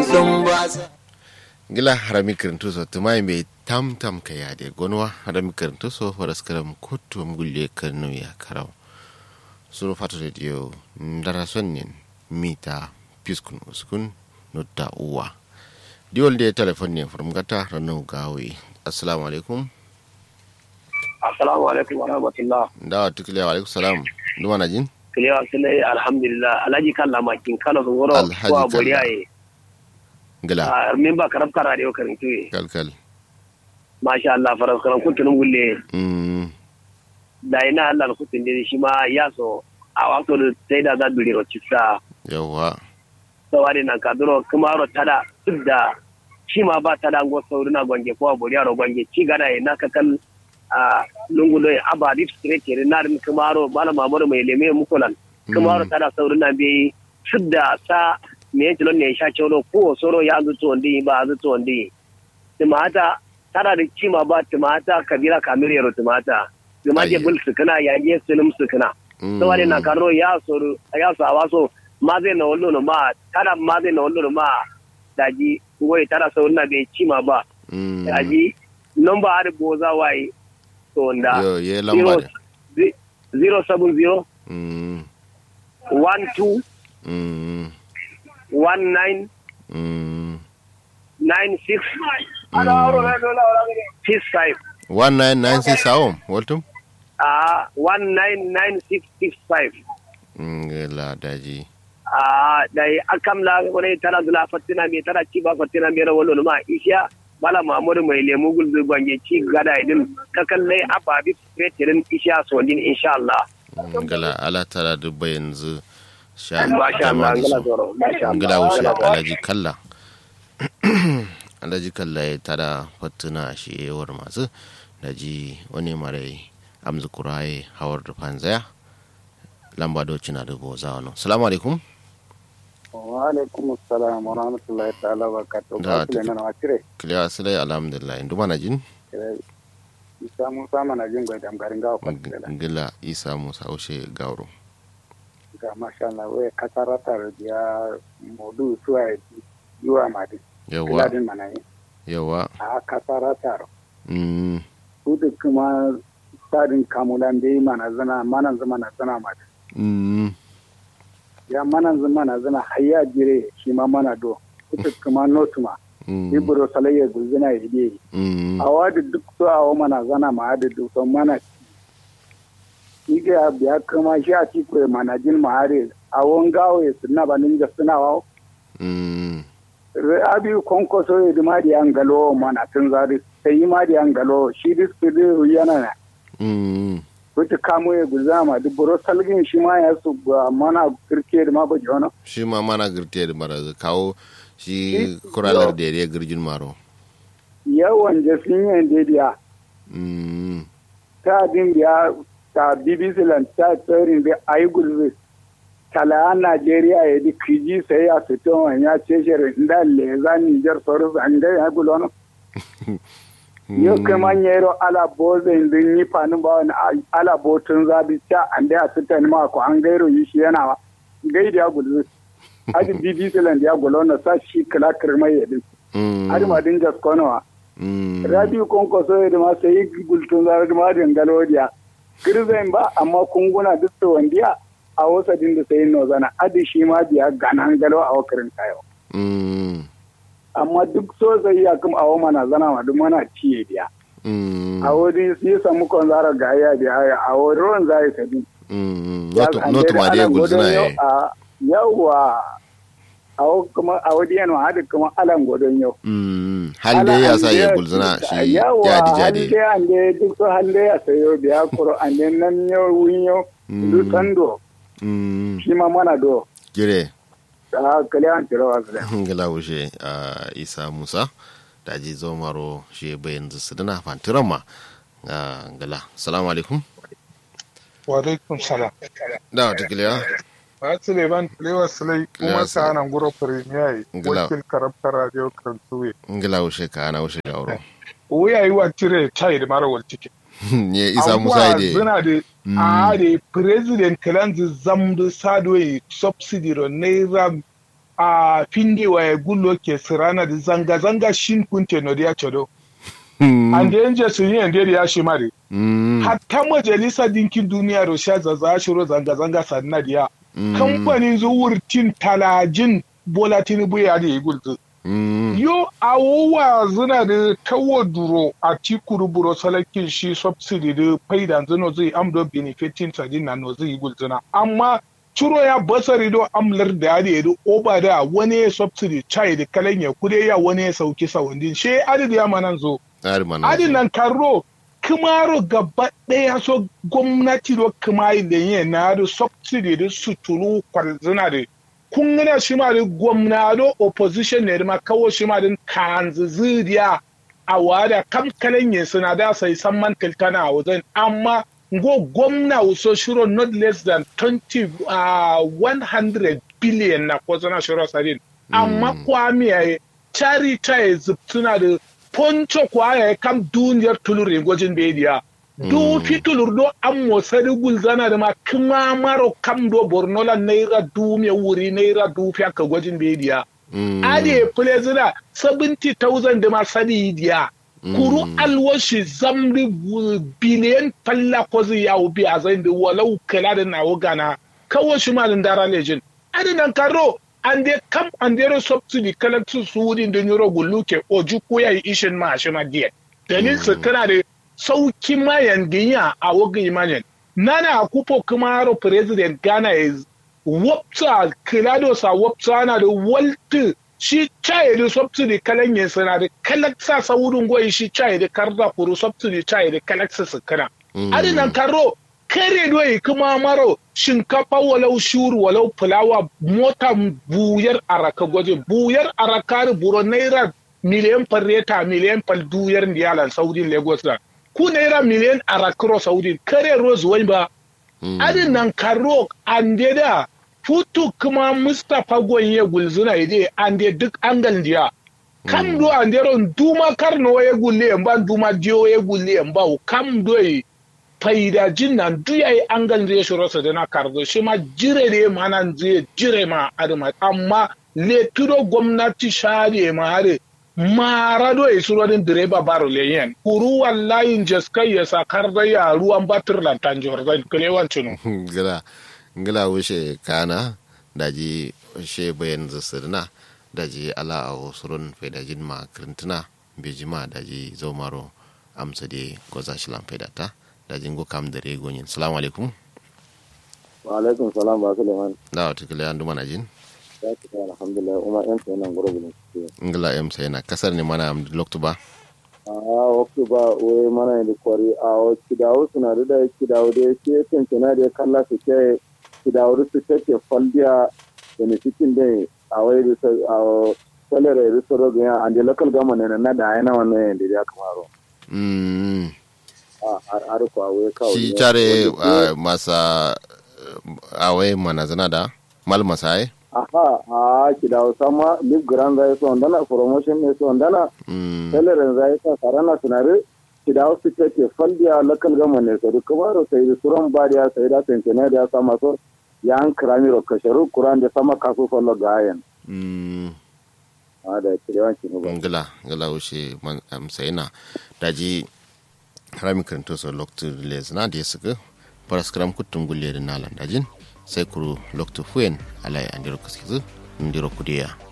sun basa gila harami kirintu so tumai mai tam tam ka ya de gonwa harami kirintu so faras karam kutu mugulle kanu ya karau suru fatu de dio ndara sonnin mita piskun uskun nutta uwa diwol de telefon ne from gata ranu gawi assalamu alaikum assalamu alaikum wa rahmatullah da tukile wa alaikum salam duma na jin kilewa sile alhamdulillah alhaji kalla makin kala sun goro Alhaji ko Kalla. boriyaye gila a min ba karab kara da karin tuye kalkal masha Allah faras karan kuntunun gulle mm da ina Allah kutun da shi ma ya so a wato da sai da za dure rocisa yawa sawari nan ka duro kuma ro tada duk da shi ma ba tada ngo saurina gwange ko boriyaro gwange ci gada ina ka kan a lungu doy aba dip straight ke na rin kuma ro bala mamuru mai leme mukulan kuma ro tada saurina bi shudda sa me yake lon ne sha cholo ko soro ya zuto ndi ba zuto ndi timata tada da cima ba timata kabila kamire ro timata timaje Ayye. bul sukana ya ye sulum sukana sawari na karo ya soro ya sa waso ma zai na wallo no ma tada ma zai na wallo no ma daji ngoy tada so na be cima ba mm daji number har boza wai to nda yo ye lamba de 070 mm 12 mm 19 mm 96 65 1996 sawon waltum ah 199665 ngela daji ah dai akam la wani tara zula fatina me tara ci ba fatina me rawalo ma isha bala mamuru mai lemu gulzu gwange ci gada idin kakallai ababi fetirin isha sondin insha Allah ngela ala tara dubba yanzu sha masha Allah dama da ngala su zoro masha ngela Allah wuce ngala alaji kalla alaji kalla ya tara fattuna shi yawar masu daji wani marai amzu kuraye hawar da fanzaya lamba doci na dubu za wani salamu alaikum wa alaikum assalam wa rahmatullahi ta'ala wa barakatuh Da, ba su tafi- nan wa cire kiliya silai alhamdulillah indu mana jin isa mun sama na jin gwai damgarin gawa kwantila ngila isa musa ushe gauro ga masha Allah wai kasaratar ya modu suwa yiwa madi yawa kiladin mana yi yawa a kasaratar mm su da kuma tsarin kamulan da yi mana zana manan zama na zana madi mm ya manan zama na zana hayya jire shi ma mana do kuta kuma notuma mm ibro salayya gulzina ya yi mm a wadi duk so a mana zana ma adi duk so mana ike ya biya kama shi a ci kwe mana jin ma hari a won gawo ya suna ba ninja suna wa mm re abi konko so ya ma di an galo mana tun zari sai yi ma di an galo shi dis kudi yana na mm wuce kamo ya guza ma duk buro salgin shi ma ya su ba mana kirke da ma ba jono shi ma mana girte da mara kawo shi kuralar da ya girgin maro yawan jasin yin dediya mm ta din biya ta bbc lan ta tsarin da ayi gulbe tala Najeriya ya di kiji sai ya fito wani ya ce shirin da leza Nijar sauran su an gaya ya gulo no. Yau kai man yero ala boze indin yi fanin ba wani ala botun zabi ta an da ya fita ni ma ko an gairo yi shi yana wa. Gai da ya gulo. Aji BBC land ya gulo na sa shi kala kirmai ya din. mm Aji ma din jas konowa. mm Rabi konko so ya ma sai gultun zabi ma din galodiya. Kirzan ba amma kunguna duk da wandiya a wasa din da sai no zana adi shi ma biya ganan galo a wakarin kayo mm amma duk so sai ya kuma awo mana zana ma duk mana ciye biya mm a wani su yi samu kon zara ga ya biya a wani ruwan zai sabi mm not not ma dai gulzuna ya yawwa a wo kuma a wani yana hada kuma alan godon yau mm hal dai ya sa ya gulzuna shi yawa jadi jadi hande hande duk so hande ya sayo biya kuro ande nan yau wun yau Mm. du tando mm shi ma mana do gire a kale an tiro wasu da ngila wuce a isa musa da ji zo maro shi bayan su dana fantiran ma a ngila salamu alaikum wa alaikum salam da wata kiliya ba su ne ban lewa sulai kuma Lewa sa nan guro premier Ngila. wakil karabta radio kan tuwe ngila wuce ka ana wuce gauro wuya yi wa tire tai da mara waltike ne isa musa ide zina da a da president kalanzi zamdu sadwe subsidy ro naira a findi wa gullo ke sirana da zanga zanga shin kunte no dia chodo and then je sun yi ande ya shi mare hatta majalisa dinkin duniya ro sha zaza shiro zanga zanga sanna dia kamfanin zuwurtin talajin bola tinubu ya da gulzu yo awowa zina da tawo duro a tikuru buro salakin shi subsidy da faidan zino zai amdo benefitin sadin na no zai gulzuna amma ciro ya basari do amlar da ya da oba da wani subsidy chai da kalan ya kude ya wani ya sauki sawandin she adidi ya manan zo adin nan karo kumaro gaba ɗaya so gwamnati do kuma da yin na da subsidy da suturu kwarzina da kun gana shi ma da gwamnado opposition ne ma kawo shi ma din kanzu zuriya a wada kam kalan yin suna da sai san man tiltana a wajen amma go gwamna waso shiro not less than 20 uh, 100 billion na ko zana shiro sarin amma kwami ya chari chai zubtuna da poncho kwa ya kam duniyar tulurin gwajin bediya du fitulur do an mosari gulzana da ma kuma maro kam do borno la naira du me wuri naira du fi aka gwajin bediya ade plezina 70000 da ma sadi diya kuru alwashi zamri biliyan falla ko zai yawo bi a zai da walau kala da nawo gana kawo shi malin dara lejin ade nan karo an de kam an de subsidy kala su su wurin da nyoro gulluke oju ko yayi ishin ma shi ma diya dalil su kana da sauki mayan ginya a woga imanin nana kupo kumaro president ghana is wapsa kilado sa wapsa na da walti shi chaye da subsidy kalan yin sana da kalaksa sa wurin goyi shi chaye da karda kuru subsidy chaye da kalaksa su kana adinan karo kare doyi kuma maro shinkafa walau shuru walau fulawa mota buyar araka gwaje buyar araka buro naira miliyan farreta miliyan fal duyar ndiyalan saudin lagos da ku naira miliyan a rakro saudi kare rose wani ba adin nan karo an da futu kuma mustapha gonye gulzuna ide an duk angal diya kam do an ron duma karno ya gulle ba duma diyo ya gulle ba kam do faida jin nan duya yi angal da shiro sa na kardo shi ma jire ne ma nan zai jire ma adama amma le tudo gwamnati share ma hare marado e suronin direba baro leyen kuru wallahi jaskai ya sakar da ya ruwan batir lantan jordan kalewan cinu gila gila wuce kana daji she bayan zasirna daji ala a surun faidajin ma krintuna bejima daji zomaro amsa de goza shilan faidata daji ngo kam da regonyin salamu alaikum wa alaikum salam ba suleiman da wata kila yandu mana jin ya ci ta alhamdulillah kuma yan sai nan gurbi ne ngila em sai na kasar ne mana am loktu ba a waktu ba we mana ne kwari a o kidawo suna da da kidawo da ke tantana da kalla su ke kidawo su take faldiya da ne cikin da a wai da a salare da soro ga an da local government ne na da yana wannan yanda ya kamaro mm a har ko a wai kawo shi tare masa awai mana zana da mal masai aha a kidawo sama lip grand zai so ndana promotion ne so ndana salaren zai sa sarana sunare kidawo su take faldiya local government ne so duk baro sai da suran bariya sai da tantane da sama so ya an kirami ro kasharu kuran da sama kaso fallo gayan mm a da kidawanci ne ba ngila ngila wuce man am sai na daji harami karanto so loktu les na da suka paraskram kutum gulle da nalan dajin sai kuru loktu fuen alai andiro kaskizu ndiro kudiya